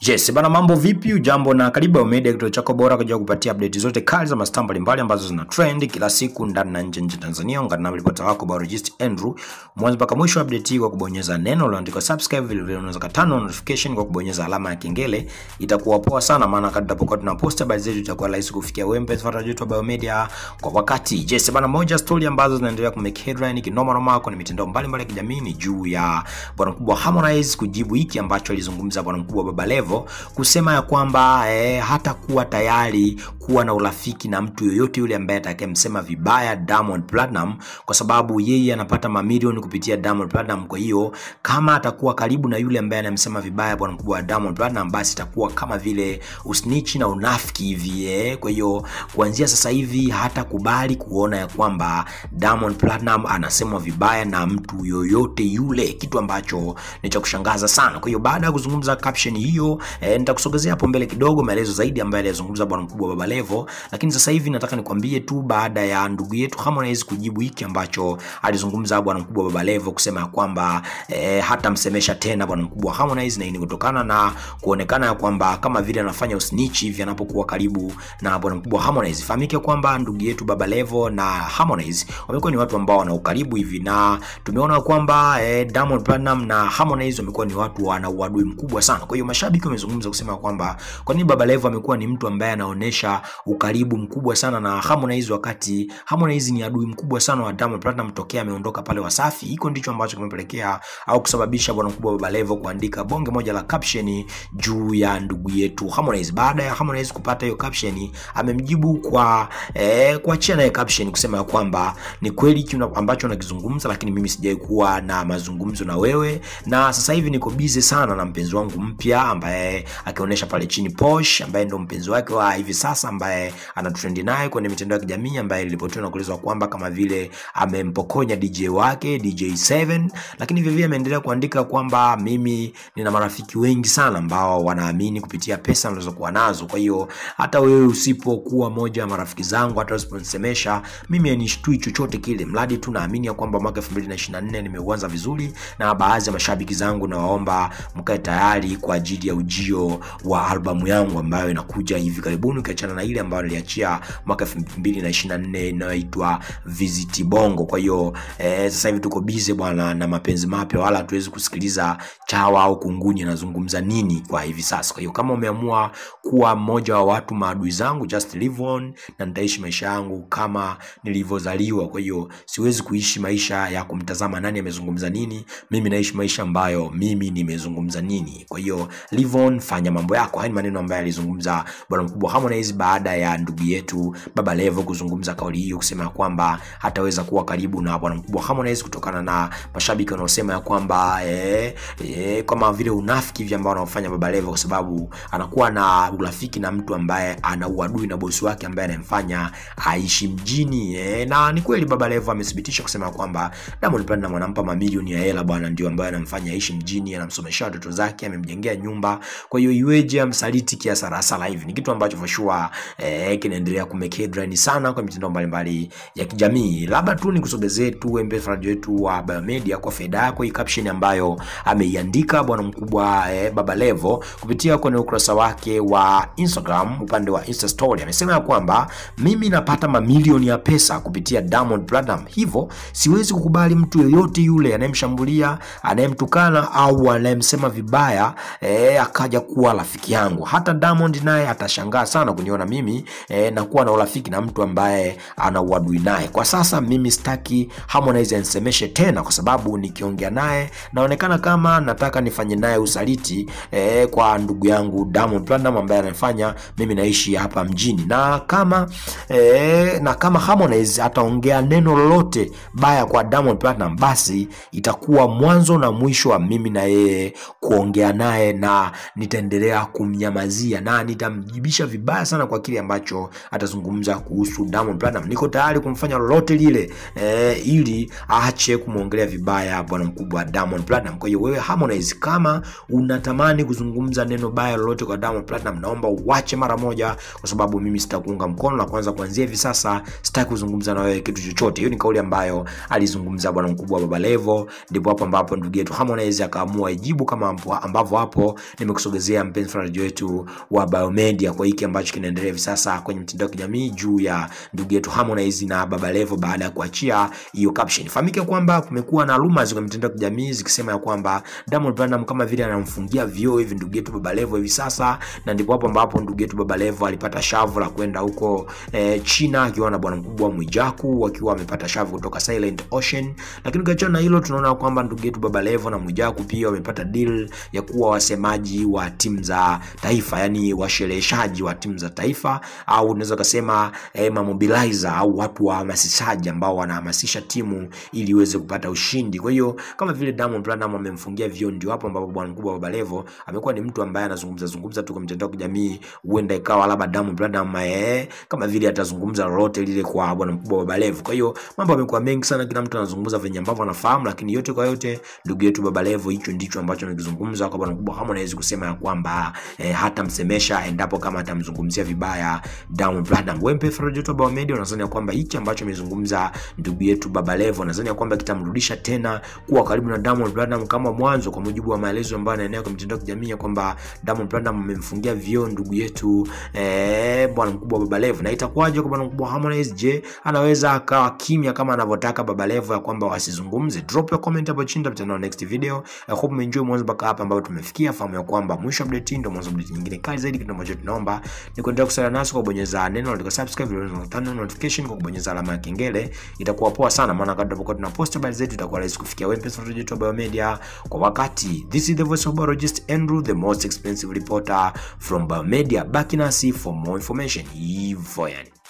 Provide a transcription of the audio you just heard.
Yes, bana mambo vipi? Ujambo na karibu Ao Media, kituo chako bora kwa kupatia update zote kali za mastaa mbalimbali ambazo zina trend kila siku ndani na nje nje Tanzania. Ungana na ripota wako Biologist Andrew mwanzo mpaka mwisho wa update hii kwa kubonyeza neno lililoandikwa subscribe, vile vile unaweza katano notification kwa kubonyeza alama ya kengele. Itakuwa poa sana, maana kadri tutapokuwa tunapost habari zetu itakuwa rahisi kufikia wewe mpenzi fuata wetu wa Ao Media kwa wakati. Yes, bana moja story ambazo zinaendelea ku make headline kinoma noma kwenye mitandao mbalimbali ya kijamii ni juu ya bwana mkubwa Harmonize kujibu hiki ambacho alizungumza bwana mkubwa Baba Levo kusema ya kwamba eh, hata kuwa tayari kuwa na urafiki na mtu yoyote yule ambaye atakayemsema vibaya Diamond Platinum, kwa sababu yeye anapata mamilioni kupitia Diamond Platinum. Kwa hiyo kama atakuwa karibu na yule ambaye anamsema vibaya bwana mkubwa wa Diamond Platinum, basi itakuwa kama vile usnichi na unafiki hivi eh. Kwa hiyo kuanzia sasa hivi hatakubali kuona ya kwamba Diamond Platinum anasemwa vibaya na mtu yoyote yule, kitu ambacho ni cha kushangaza sana. Kwa hiyo baada ya kuzungumza caption hiyo eh, nitakusogezea hapo mbele kidogo maelezo zaidi ambayo aliyazungumza bwana mkubwa Baba Levo, lakini sasa hivi nataka nikwambie tu baada ya ndugu yetu Harmonize kujibu hiki ambacho alizungumza bwana mkubwa Baba Levo kusema ya kwamba eh, hatamsemesha tena bwana mkubwa Harmonize, na hii ni kutokana na kuonekana ya kwamba kama vile anafanya usnitch hivi anapokuwa karibu na bwana mkubwa Harmonize. Fahamike kwamba ndugu yetu Baba Levo na Harmonize wamekuwa ni watu ambao wana ukaribu hivi, na tumeona kwamba eh, Diamond Platinum na Harmonize wamekuwa ni watu wana uadui mkubwa sana. Kwa hiyo mashabiki wamezungumza kusema kwamba kwa nini Baba Levo amekuwa ni mtu ambaye anaonesha ukaribu mkubwa sana na Harmonize, wakati Harmonize ni adui mkubwa sana wa Diamond Platinum tokea ameondoka pale Wasafi. Hiko ndicho ambacho kimepelekea au kusababisha bwana mkubwa Baba Levo kuandika bonge moja la caption juu ya ndugu yetu Harmonize. Baada ya Harmonize kupata hiyo caption, amemjibu kwa eh, kuachia naye caption kusema kwamba ni kweli kile ambacho nakizungumza, lakini mimi sijai kuwa na mazungumzo na wewe, na sasa hivi niko busy sana na mpenzi wangu mpya ambaye akionyesha pale chini Posh ambaye ndo mpenzi wake wa hivi sasa ambaye anatrendi naye kwenye mitandao ya kijamii ambaye ilipotiwa na kuelezwa kwamba kama vile amempokonya DJ wake DJ7, lakini vile vile ameendelea kuandika kwamba mimi nina marafiki wengi sana ambao wanaamini kupitia pesa nilizokuwa nazo. Kwa hiyo hata wewe usipokuwa moja ya marafiki zangu, hata usiponisemesha mimi hanishtui chochote kile, mradi tu naamini ya kwamba mwaka 2024 nimeuanza vizuri, na baadhi ya mashabiki zangu nawaomba mkae tayari kwa ajili ya ujio wa albamu yangu ambayo inakuja hivi karibuni, ukiachana na ile ambayo niliachia mwaka 2024 inayoitwa Visit Bongo. Kwa hiyo eh, sasa hivi tuko busy bwana na mapenzi mapya, wala hatuwezi kusikiliza chawa au kunguni anazungumza nini kwa hivi sasa. Kwa hiyo kama umeamua kuwa mmoja wa watu maadui zangu, just live on, na nitaishi maisha yangu kama nilivyozaliwa. Kwa hiyo siwezi kuishi maisha ya kumtazama nani amezungumza nini. Mimi naishi maisha ambayo mimi nimezungumza nini. Kwa hiyo live on, fanya mambo yako. Haya ni maneno ambayo alizungumza bwana mkubwa Harmonize baada ya ndugu yetu Baba Levo kuzungumza kauli hiyo, kusema kwamba hataweza kuwa karibu na bwana mkubwa Harmonize kutokana na mashabiki wanaosema ya kwamba eh, eh, kama vile unafiki hivi ambao wanaofanya Baba Levo, kwa sababu anakuwa na urafiki na mtu ambaye ana uadui na bosi wake ambaye anamfanya aishi mjini eh, na ni kweli Baba Levo amethibitisha kusema kwamba Diamond Platnumz anampa mamilioni ya hela bwana, ndio ambaye anamfanya aishi mjini, anamsomesha watoto zake, amemjengea nyumba. Kwa hiyo iweje amsaliti kiasi rasala hivi? Ni kitu ambacho for sure eh, kinaendelea kumake headline sana kwa mitandao mbalimbali ya kijamii. Labda tu nikusogezee tu mbefaji wetu wa Biomedia kwa faida yako, hii caption ambayo ameiandika bwana mkubwa eh, Baba Levo kupitia kwenye ukurasa wake wa Instagram, upande wa Insta story, amesema ya kwamba mimi napata mamilioni ya pesa kupitia Diamond Platinum, hivyo siwezi kukubali mtu yoyote yule anayemshambulia, anayemtukana au anayemsema vibaya eh, akaja kuwa rafiki yangu. Hata Diamond naye atashangaa sana kuniona mimi eh, na kuwa na urafiki na mtu ambaye ana uadui naye. Kwa sasa mimi sitaki Harmonize anisemeshe tena, kwa sababu nikiongea naye naonekana kama nataka nifanye naye usaliti eh, kwa ndugu yangu Diamond Platinum ambaye anafanya mimi naishi hapa mjini, na kama eh, na kama Harmonize ataongea neno lolote baya kwa Diamond Platinum, basi itakuwa mwanzo na mwisho wa mimi na yeye kuongea naye, na nitaendelea kumnyamazia na nitamjibisha vibaya sana kwa kile ambacho atazungumza kuhusu Diamond Platinum. Niko tayari kumfanya lolote lile eh, ili aache kumwongelea vibaya bwana mkubwa Diamond Platinum. Kwa hiyo wewe Harmonize, kama unatamani kuzungumza neno baya lolote kwa Diamond Platinum, naomba uache mara moja, kwa sababu mimi sitakuunga mkono, na kwanza kuanzia hivi sasa sitaki kuzungumza na wewe kitu chochote. Hiyo ni kauli ambayo alizungumza bwana mkubwa Baba Levo, ndipo hapo ambapo ndugu yetu Harmonize akaamua ijibu kama ambavyo hapo nimekusogezea mpenzi mfuatiliaji wetu wa Biomedia kwa hiki ambacho kinaendelea hivi sasa kwenye mitandao ya kijamii juu ya ndugu yetu Harmonize na Baba Levo baada ya kuachia hiyo caption. Fahamike kwamba kumekuwa na rumors kwenye mitandao ya kijamii zikisema ya kwamba Diamond Platnumz kama vile anamfungia vioo hivi ndugu yetu Baba Levo hivi sasa, na ndipo hapo ambapo ndugu yetu Baba Levo alipata shavu la kwenda huko eh, China akiwa na bwana mkubwa Mwijaku wakiwa wamepata shavu kutoka Silent Ocean. Lakini ukiachana na hilo, tunaona kwamba ndugu yetu Baba Levo na Mwijaku pia wamepata deal ya kuwa wasemaji wa timu za taifa, yani washereheshaji wa timu za taifa, au unaweza kusema eh, mamobilizer au watu wahamasishaji ambao wanahamasisha timu ili iweze kupata ushindi. Kwa hiyo kama vile Diamond Platnumz amemfungia vio, ndio hapo ambapo bwana mkubwa Baba Levo amekuwa ni mtu ambaye anazungumza zungumza tu kwa mitandao ya kijamii, huenda ikawa labda Diamond Platnumz eh, kama vile atazungumza lolote lile kwa bwana mkubwa Baba Levo. Kwa hiyo mambo yamekuwa mengi sana, kila mtu anazungumza venye ambavyo anafahamu, lakini yote kwa yote, ndugu yetu Baba Levo, hicho ndicho ambacho amekizungumza kwa bwana mkubwa Harmonize kusema ya kwamba eh, hatamsemesha endapo kama atamzungumzia vibaya Diamond Platnumz. Wewe mpenzi wa Biomedia, unadhani ya kwamba hichi ambacho amezungumza ndugu yetu Baba Levo, unadhani ya kwamba kitamrudisha tena kuwa karibu na Diamond Platnumz kama mwanzo, kwa mujibu wa maelezo ambayo anaenea kwa mitandao ya kijamii ya kwamba Diamond Platnumz amemfungia vioo ndugu yetu eh, bwana mkubwa Baba Levo, na itakuwaje kwa bwana mkubwa Harmonize? Je, anaweza akawa kimya kama anavyotaka Baba Levo ya kwamba wasizungumze? Drop your comment hapo chini, tutakutana next video. I hope umeenjoy mwanzo mpaka hapa ambapo tumefikia. Fahamu ya kwamba mwisho update ndio mwanzo update nyingine kali zaidi. Kitu ambacho tunaomba ni kuendelea kusala nasi kwa kubonyeza neno la subscribe, na turn on notification kwa kubonyeza alama ya kengele. Itakuwa poa sana, maana kadri tunapokuwa tunapost habari zetu itakuwa rahisi kufikia wewe mpenzi wa YouTube Biomedia kwa wakati. This is the voice of biologist Andrew, the most expensive reporter from Biomedia. Baki nasi for more information. Hivyo yani